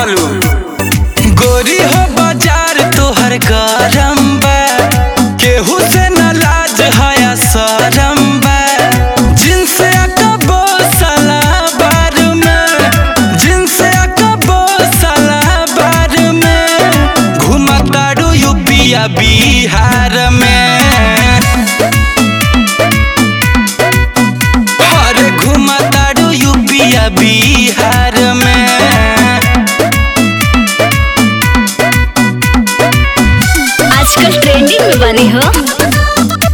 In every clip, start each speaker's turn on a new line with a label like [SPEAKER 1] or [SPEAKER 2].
[SPEAKER 1] बुझलू गोरी हो बाजार तोहर गरम बा केहू से न लाज हया शरम बा जिनस अकबो साला बार में जिनस अकबो साला बार में घुमतारू यूपिया बिहार में अरे घुमतारू यूपिया बिहार में
[SPEAKER 2] आजकल ट्रेंडिंग में बने हो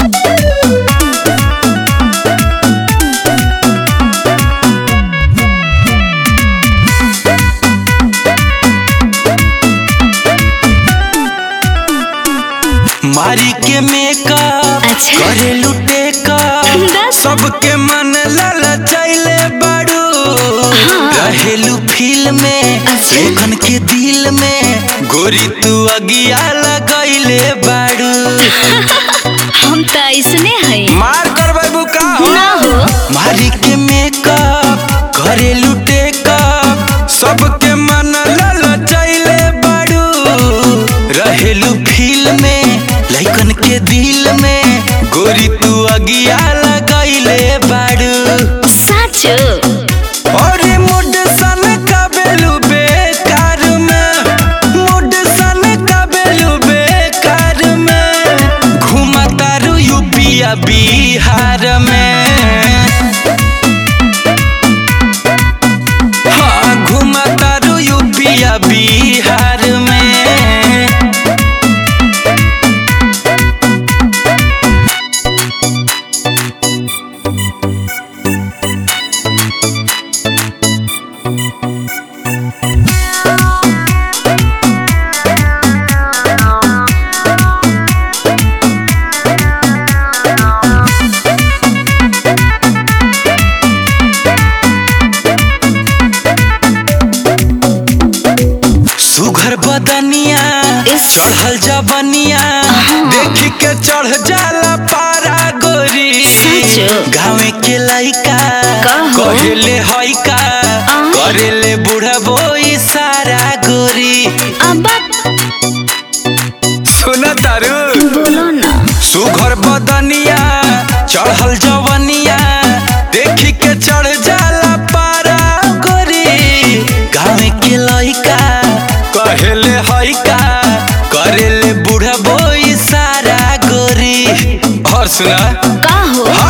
[SPEAKER 1] मारी के मेकअप
[SPEAKER 2] अच्छा।
[SPEAKER 1] करे लुटे का
[SPEAKER 2] बस।
[SPEAKER 1] सबके मन ललचैले बाड़ू रहेलू फील में
[SPEAKER 2] अच्छा।
[SPEAKER 1] लेखन के दिल में गोरी तू अगिया लगैले बाड़ू
[SPEAKER 2] हम तो ऐसने हैं
[SPEAKER 1] मार कर बाबू का हो
[SPEAKER 2] ना हो
[SPEAKER 1] मारी के मेकअप करे लुटे कप सबके मन ललचैले बाड़ू रहेलू फील में लइकन के दिल में गोरी तू अगिया लगैले बाड़ू
[SPEAKER 2] सच
[SPEAKER 1] और मुड सन कबेलू बेकार में मुड सन कबेलू बेकार में घुमतारू यूपिया बिहार में हाँ घुमतारू यूपिया बिहार में सुघर बदनिया
[SPEAKER 2] इस-
[SPEAKER 1] चढ़ल जबनिया देख के चढ़ जाला पारा गोरी
[SPEAKER 2] सच?
[SPEAKER 1] गाँव के लइका
[SPEAKER 2] कहो।
[SPEAKER 1] कहेले हइका
[SPEAKER 2] आ।
[SPEAKER 1] करेले बुढ़बो सारा गोरी
[SPEAKER 2] अब
[SPEAKER 1] सुन तारू
[SPEAKER 2] बोलो ना
[SPEAKER 1] सुघर बदनिया चढ़ल जवनिया देखी के चढ़ जाला पारा गोरी गाँव के लइका कहेले हइका करेले बुढ़बो सारा गोरी और सुना
[SPEAKER 2] का हो